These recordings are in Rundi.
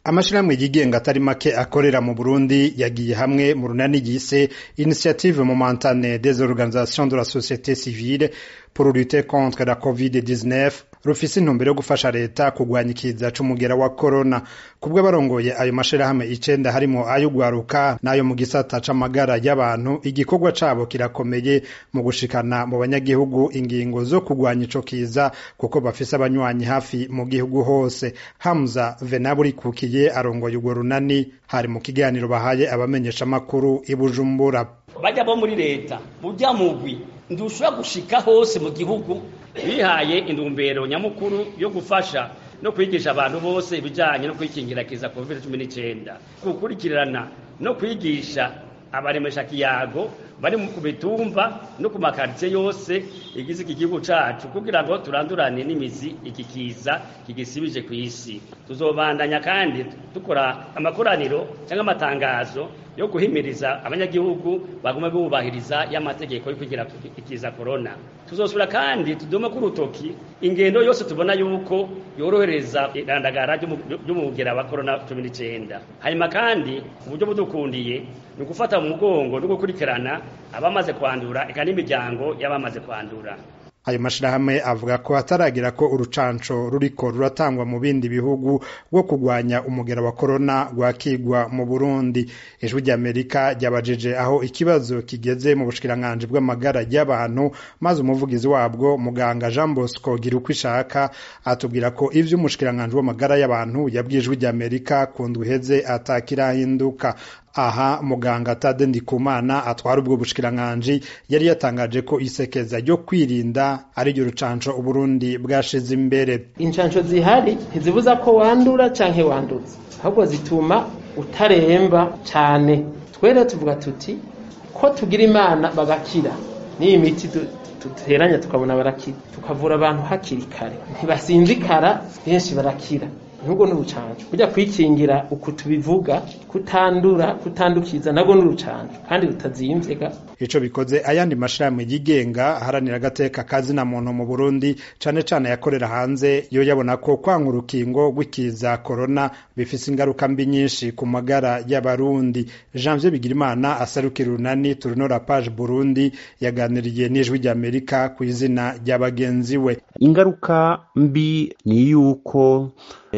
amashirahamwe yigenga atari make akorera mu Burundi yagiye hamwe mu runani yise Initiative Momentane des Organisations de la Société Civile pour lutter contre la COVID-19 rufise intumbero yo gufasha leta kugwanya ikiza c'umugera wa corona kubwo barongoye ayo mashirahamwe icenda harimo ay'ugwaruka n'ayo mu gisata c'amagara y'abantu igikorwa cabo kirakomeye mu gushikana mu banyagihugu ingingo zo kugwanya ico kiza kuko bafise abanywanyi hafi mu gihugu hose Hamza Venaburi kukiye arongoye urwo runani hari mu kiganiro bahaye abamenyesha makuru i Bujumbura bajya bo muri leta burya mugwi ndushobora gushika hose mu gihugu bihaye intumbero nyamukuru yo gufasha no kwigisha abantu bose ibijanye no kwikingira kiza covid 19 gukurikirana no kwigisha abaremesha kiyago bari ku bitumba no ku makaritsiye yose igize iki gihugu cacu kugira ngo turandurane n'imizi iki kiza kigisibije ku isi tuzobandanya kandi dukora amakoraniro cyangwa amatangazo yo guhimiriza abanyagihugu baguma bubahiriza y'amategeko yo kugira ikiza corona tuzosubira kandi tudome ku rutoki ingendo yose tubona yuko yorohereza irandagara ry'umugera wa corona 19 hanyuma kandi uburyo budukundiye ni ugufata mu mugongo no gukurikirana abamaze kwandura eka n'imiryango y'abamaze kwandura ayo mashirahamwe avuga ko hataragira ko urucanco ruriko ruratangwa mu bindi bihugu rwo kugwanya umugera wa korona rwakigwa mu Burundi ijwi ry'Amerika ryabajije aho ikibazo kigeze mu bushikiranganji bw'amagara y'abantu maze umuvugizi wabwo muganga Jean Bosco Girukwishaka atubwira ko ivyo umushikiranganji w'amagara y'abantu yabwiye ijwi ry'Amerika ku ndwiheze atakirahinduka aha muganga Tade Ndikumana atwara ubwo bushikiranganji yari yatangaje ko isekeza ryo kwirinda ari ryo rucanco Uburundi bwashize imbere incanco zihari ntizibuza ko wandura canke wanduza ahubwo zituma utaremba cane twere tuvuga tuti ko tugira imana bagakira n'iyi miti duteranya tukabona barakira tukavura abantu hakiri kare ntibasinzikara benshi barakira nubwo n'urucanco kujya kwikingira uku tubivuga kutandura kutandukiza nabwo n'urucanco kandi rutazimvye ico bikoze ayandi mashirahamwe yigenga aharanira agateka kazina muntu mu Burundi cane cane yakorera hanze yo yabona ko kwanga urukingo rw'ikiza corona bifise ingaruka mbi nyinshi ku magara y'abarundi Janvier Bigirimana asarukira urunani turunora page Burundi yaganiriye n'ijwi ry'Amerika ku izina rya bagenzi we ingaruka mbi ni yuko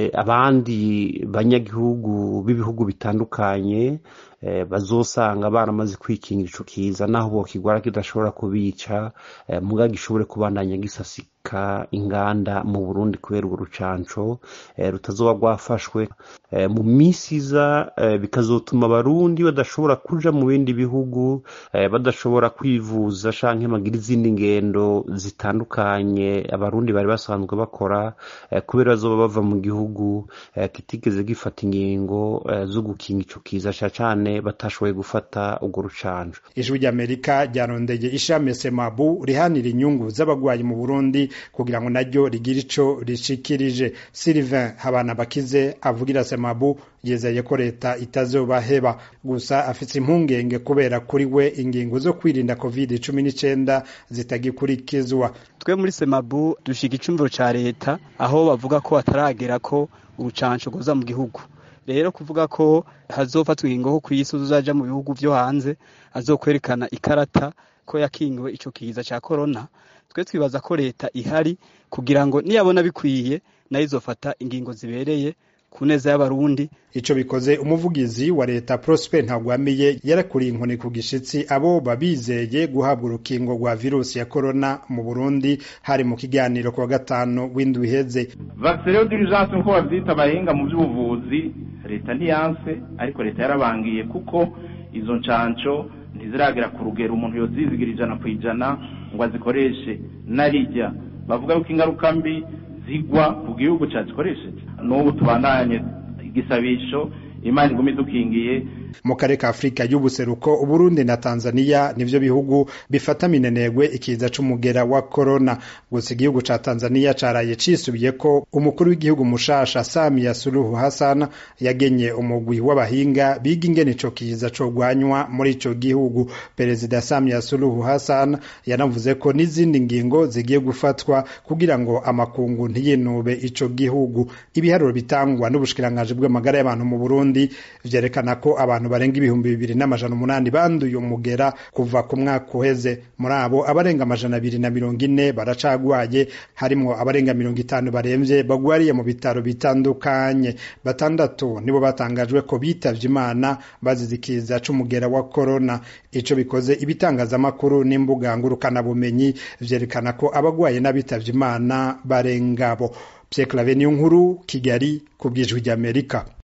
abandi banyagihugu b'ibihugu bitandukanye bazosanga baramaze kwikingira ico kiza naho bokigwara kidashobora kubica muga gishobore kubandanya gisasika inganda mu Burundi kubera urwo rucanco rutazoba rwafashwe mu misi iza bikazotuma abarundi badashobora kuja mu bindi bihugu badashobora kwivuza canke bagira izindi ngendo zitandukanye abarundi bari basanzwe bakora kubera bazoba bava mu gihugu kitigeze gifata ingingo zo gukinga ico kiza cane batashoboye gufata urwo rucanco ijwi ry'amerika ryarondeye ishami semabu rihanira inyungu z'abagwayi mu burundi kugira ngo naryo rigire ico rishikirije sylvain habana bakize avugira semabu yizeye ko leta itazobaheba gusa afite impungenge kubera kuri we ingingo zo kwirinda covid cumi n'icenda zitagikurikizwa twe muri semabu dushiga icumviro ca leta aho bavuga ko hataragera ko urucanco rwoza mu gihugu rero kuvuga ko hazofatwa ingingo ko kw'isi uzaja mu bihugu vyo hanze azokwerekana ikarata ko yakingiwe ico kiza ca corona twe twibaza ko leta ihari kugira ngo niyabona bikwiye nayo izofata ingingo zibereye ku neza y'abarundi ico bikoze umuvugizi wa leta Prosper Ntagwamiye yarakuriye inkoni ku gishitsi abo babizeye guhabwa urukingo rwa virusi ya corona mu Burundi hari mu kiganiro ku wa gatanu w'indwi iheze vaccine d'urgence nkuko bavyita abahinga mu by'ubuvuzi leta ntiyanse ariko leta yarabangiye kuko izo ncanco ntiziragera ku rugero umuntu yozizigira ijana ku ijana ngo azikoreshe narijya bavuga yuko ingaruka mbi zigwa ku gihugu cyazikoresheje n'ubu tubandanye igisabisho imana iguma idukingiye mu karere ka afurika y'ubuseruko uburundi na tanzania nivyo bihugu bifata minenegwe ikiza c'umugera wa korona gusa igihugu ca tanzania caraye cisubiye ko umukuru w'igihugu mushasha samia suluhu hassan yagenye umugwi w'abahinga biga ingene ico kiza cogwanywa muri ico gihugu perezida samia suluhu hassan yanavuze ko n'izindi ngingo zigiye gufatwa kugira ngo amakungu ntiyinube ico gihugu ibiharuro bitangwa n'ubushikiranganji bw'amagara y'abantu mu burundi vyerekana ko abantu barenga ibihumbi bibiri n'amajana umunani banduye umugera kuva ku mwaka uheze muri abo abarenga amajana abiri na mirongo ine baracagwaye harimwo abarenga mirongo itanu baremvye bagwariye mu bitaro bitandukanye batandatu nibo batangajwe ko bitavye imana bazize ikiza c'umugera wa korona ico bikoze ibitangazamakuru n'imbuga ngurukanabumenyi vyerekana ko abagwaye n'abitavye imana barengabo Pierre Claver Niyonkuru Kigali ku bw'ijwi ry'Amerika